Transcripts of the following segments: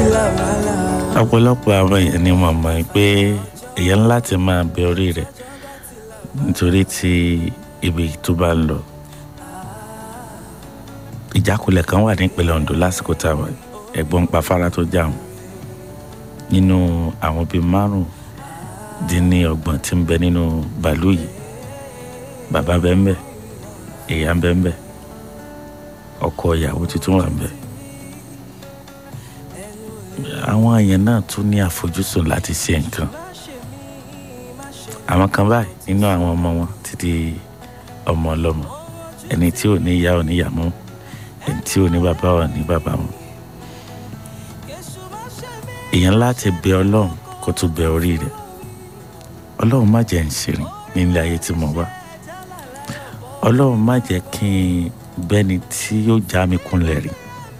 ọ̀pọ̀lọpọ̀ àwọn èèyàn ni wọ́n mọ̀ pé èèyàn láti máa bẹ orí rẹ̀ nítorí tí ibi tó bá ń lọ ìjákulẹ̀ kan wà nípínlẹ̀ Ondo lásìkò táwọn ẹ̀gbọ́n pa afárá tó já wọn nínú àwọn bíi márùn dín ní ọgbọ̀n tí ń bẹ nínú bàálù yìí bàbá bẹ́ẹ̀ ń bẹ ìyá ń bẹ ń bẹ ọkọ ìyàwó tuntun wà ń bẹ àwọn èèyàn náà tún ní àfojúsùn láti ṣe nǹkan àwọn kan báyìí nínú àwọn ọmọ wọn ti di ọmọ ọlọ́mọ ẹni tí ò ní ìyá ò ní ìyá mọ́ ẹni tí ò ní bàbá ò ní bàbá mọ́ èèyàn láti bẹ ọlọ́run kó tún bẹ orí rẹ̀ ọlọ́run má jẹ́ ń ṣèrìn nílé ayé tí mo wá ọlọ́run má jẹ́ kí n bẹ́ni tí yóò já mi kúnlẹ̀ rí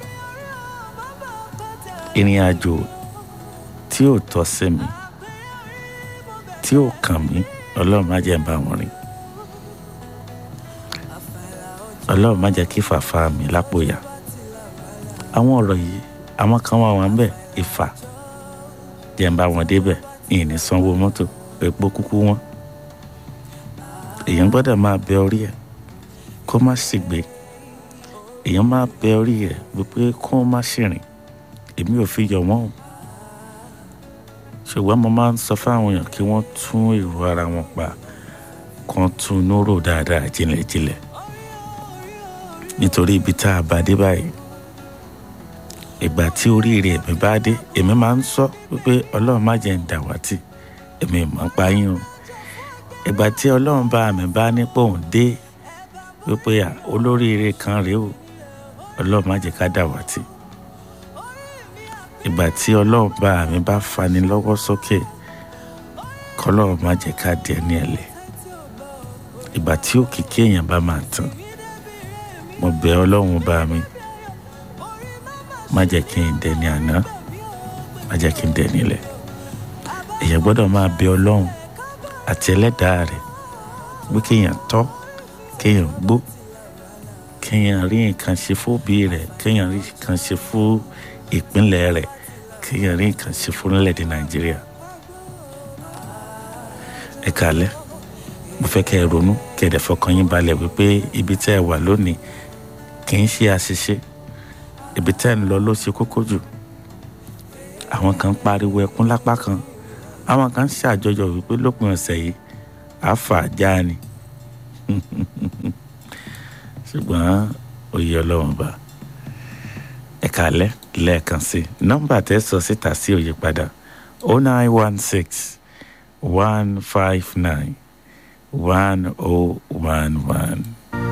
ìrìn àjò tí ò tọ́ sí mi tí ò kàn mí ọlọ́run má jẹ́ ń bá wọn rìn ọlọ́run má jẹ́ kí fàfà mi lápò yá àwọn ọ̀rọ̀ yìí àwọn kan wà wọn bẹ́ẹ̀ ìfà jẹ́ ń bá wọn débẹ̀ ìní sanwó mọ́tò epo kúkú wọn èèyàn gbọ́dọ̀ máa bẹ orí ẹ̀ kó má sì gbé èèyàn máa bẹ orí ẹ̀ wípé kó má sì rìn èmi ò fi yọ wọ́n o ṣùgbọ́n mo máa ń sọ fáwọn èèyàn kí wọ́n tún èrò ara wọn pa kan tún inú rò dáadáa jinlẹ̀jinlẹ̀ nítorí ibi tá a bá dé báyìí ìgbà tí oríire èmi bá dé èmi máa ń sọ wípé ọlọ́run má jẹ́ ń dàwátì èmi mọ̀ ń pa yín o ìgbà tí ọlọ́run bá mi bá nípò òun dé wípé olóríire kan rèé o ọlọ́run má jẹ́ ká dàwátì ìgbà tí ọlọ́run bá mi bá fani lọ́wọ́ sókè kọlọ́run má jẹ́ ká di ẹni ẹ̀lẹ́ ìgbà tí òkìkí èèyàn bá máa tàn mo bẹ̀ ọlọ́run bá mi má jẹ́ kí n dẹni àná má jẹ́ kí n dẹni ilẹ̀ èèyàn gbọ́dọ̀ máa bẹ̀ ọlọ́run àti ẹlẹ́dàá rẹ̀ pé kéèyàn tọ́ kéèyàn gbó kéèyàn rí nǹkan ṣe fún òbí rẹ̀ kéèyàn rí nǹkan ṣe fún ìpínlẹ̀ rẹ̀ kéèyàn rí nǹkan ṣe fún orílẹ̀-èdè nàìjíríà ẹ kàlẹ́ mo fẹ́ kẹ́ ẹ ronú kẹ́ ẹ dẹ̀ fọkàn yín balẹ̀ wípé ibi tẹ́ ẹ wà lónìí kì í ṣe àṣìṣe ibi tẹ́ ẹ ń lọ ló ṣe kókó jù àwọn kan pariwo ẹkún lápá kan àwọn kan ṣàjọyọ̀ wípé lópin ọ̀sẹ̀ yìí àáfà já ni ṣùgbọ́n òye ọlọ́run bá ẹ kàlẹ́ lẹ́ẹ̀kan sí nọ́mbà tẹ́ sọ síta sí òye padà oh nine one six one five nine one oh one one.